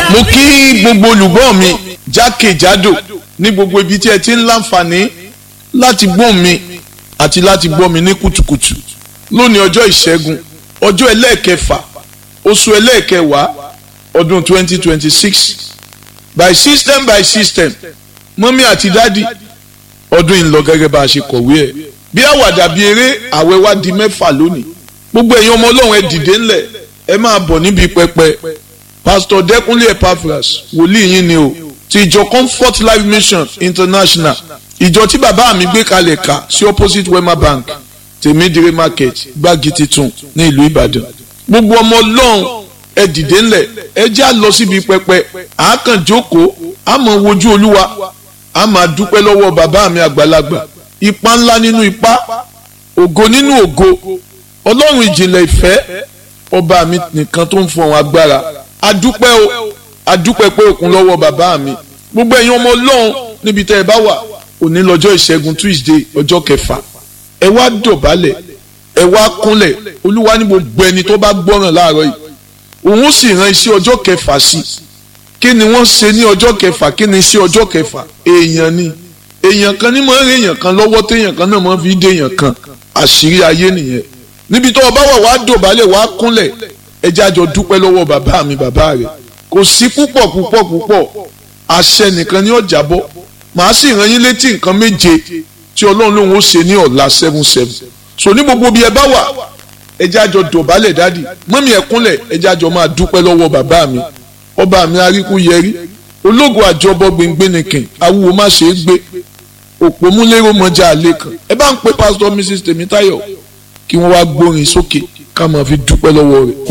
mo kí gbogbo olùgbọ́ mi jákèjádò ní gbogbo ibi tí ẹ ti ń láǹfààní láti gbọ́ mi àti láti gbọ́ mi ní kùtùkùtù lónìí ọjọ́ ìṣẹ́gun ọjọ́ ẹlẹ́ẹ̀kẹfà oṣù ẹlẹ́ẹ̀kẹwàá ọdún 2026 by system by system mọ́mí àti dádì ọdún yìí ń lọ gẹ́gẹ́ bá a ṣe kọ̀wé ẹ̀ bí àwàdà bí eré àwẹ̀ wá di mẹ́fà lónìí gbogbo ẹ̀yin ọmọ ọlọ́run ẹ dìde ńlẹ̀ ẹ máa bọ̀ níbi pẹpẹ pastor dẹkùnlé epaphras wòlíì yín ni o ti ìjọ comfort life mission international ìjọ tí bàbá mi gbé kalẹ̀ ká sí opposite wema bank tèmídìrí market gbági titun ní ìlú ìbàdàn gbogbo ọmọ ọlọ́run ẹ dìde ńlẹ̀ ẹ já lọ síbi pẹpẹ àákàn jókòó àmọ́ wojú olúwa a máa dúpẹ́ lọ́wọ́ bàbá mi àgbàlagbà ipa ńlá nínú ipa ògo nínú ògo ọlọ́run ìjìnlẹ̀ ìfẹ́ ọba mi nìkan tó ń fọhùn agbára adúpẹ́ o adúpẹ́ pé òkun lọ́wọ́ bàbá mi gbogbo ẹ̀yin ọmọ ọlọ́run níbi tẹ́ ẹ bá wà òní lọ́jọ́ ìṣẹ́gun tuesday ọjọ́ kẹfà ẹ wá dọ̀bálẹ̀ ẹ wá kúnlẹ̀ olúwa ní gbogbo ẹni tó bá gbọ́ràn láàárọ̀ yìí òun sì rán iṣẹ́ ọjọ́ kẹfà sí kí ni wọ́n ṣe ní ọjọ́ kẹfà kí ni iṣẹ́ ọjọ́ kẹfà èèyàn ni èèyàn kan ní máa ń rí èèyàn kan lọ́wọ́ téèyàn kan náà máa fi dé èèyàn kan àṣírí ayé nìyẹn níbi tó o bá wà wá dọ̀bálẹ̀ wá kúnlẹ̀ ẹjẹ́ àjọ dúpẹ́ lọ́wọ́ bàbá mi bàbá rẹ̀ kò sí púpọ̀ púpọ̀ púpọ̀ àṣẹ nìkan ní ọjà bọ́ màá sì rán yín létí nǹkan méje tí ọlọ́run lòun ó ṣe ní ọ̀la seven seven so ní gbogbo bí ẹ bá wà ẹjẹ́ àjọ dọ̀bálẹ̀ dádì mọ́mí ẹ kúnlẹ̀ ẹjẹ́ àjọ máa dúpẹ́ lọ́wọ́ bàbá mi ọba mi aríkú yẹrí ológun àjọbọ gbẹngbẹnìkìn awúwo má ṣe é gbé òpómúlérò mọjà àlè kan ẹ bá ń pe pásítọ̀ mrs tèmítáyọ̀ kí wọ́n wá gbórin sókè ká máa fi dúpẹ́ lọ́wọ́ rẹ̀.